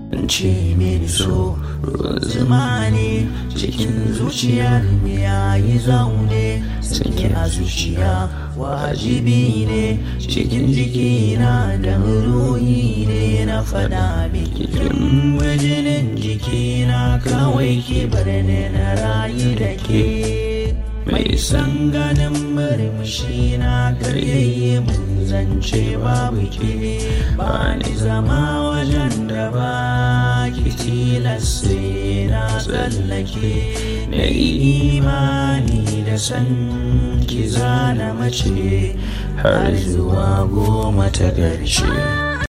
ce mini so ruwan zuma ne cikin zuciyar ya yi zaune sanye a zuciya wajibi ne cikin jikina da ruhi ne na fada miki kin jinin jikina kawai ki bar ni na rayu da ke mai san ganin murmushi na karyayye mun zance babu ke ba ni zama wajen da ba ki tilasta na tsallake na imani da san ki zana mace har zuwa goma ta ƙarshe